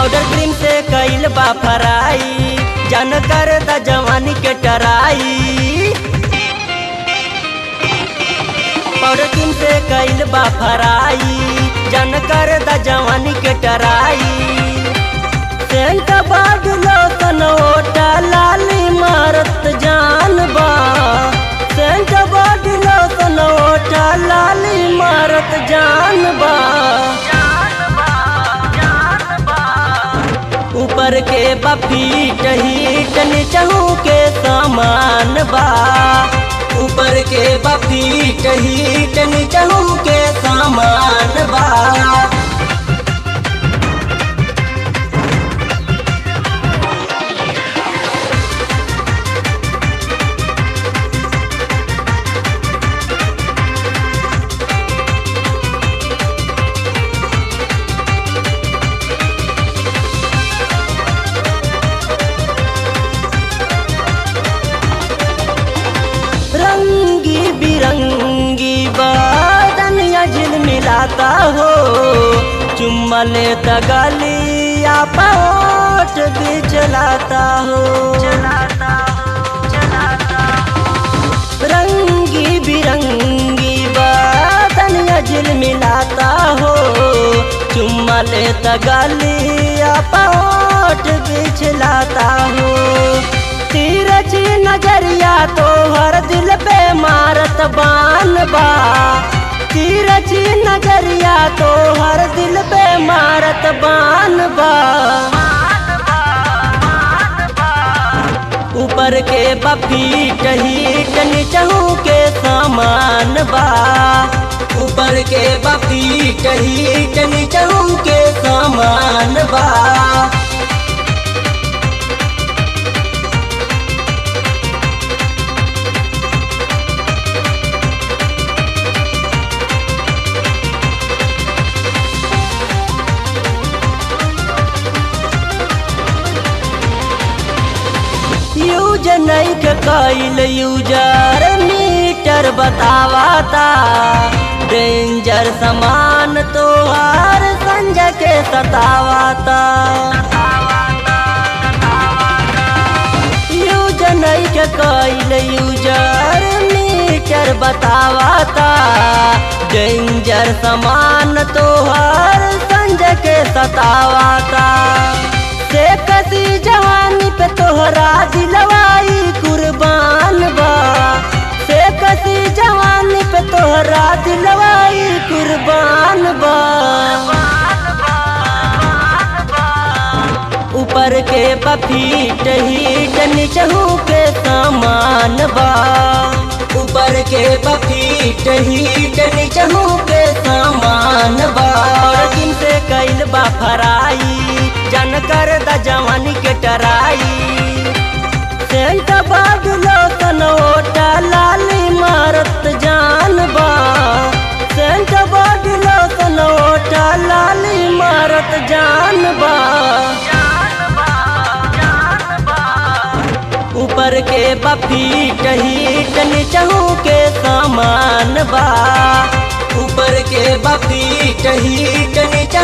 powder cream से कैल बा फराई जन कर द जवानी के टराई पाउडर क्रीम से कैल बा फराई जन कर द जवानी के टराई सेंट बाद लोतन ओटा लाली मारत जान बा सेंट बाद लोतन ओटा लाली मारत जान बा ऊपर के बफीट हीट नीचहू के सामान बा ऊपर के बफीट हीट नीचहू के सामान बा रंगी बिरंगी बादन झिल मिलाता हो चुम्मा लेता गलिया पौट भी चलाता हो रंगी बिरंगी बादन झिल मिलाता हो चुम्मा लेता गलिया पौट भी चलाता हो तीरज नजरिया तो हर दिल पे मारत बान बा तीरज नजरिया तो हर दिल पे मारत बान बा ऊपर के बफीट हीट नीचहू के सामान बा ऊपर के बफीट हीट नीचहू के सामान बा यूज नहीं के कैल यूजर मीटर बतावाता डेंजर सामान तो हर संजय के सतावाता यूज नहीं के कैल यूजर मीटर बतावाता डेंजर सामान तो हर संजय के सतावाता से कसी जवानी पे तोहरा दिलवाई कुर्बान बा से कसी जवानी पे तोहरा दिलवाई कुर्बान बा ऊपर के बफीट हीट नीचहू के सामान बा ऊपर के बफीट हीट नीचहू के सामान बा और किन से कैल बा फराई जन कर द जवानी के टराई सेंट बाद लोतन ओटा लाली मारत जान बा सेंट बाद लोतन ओटा लाली मारत जान बा ऊपर के बफीट हीट नीचहू के सामान बा ऊपर के बफीट हीट नीचहू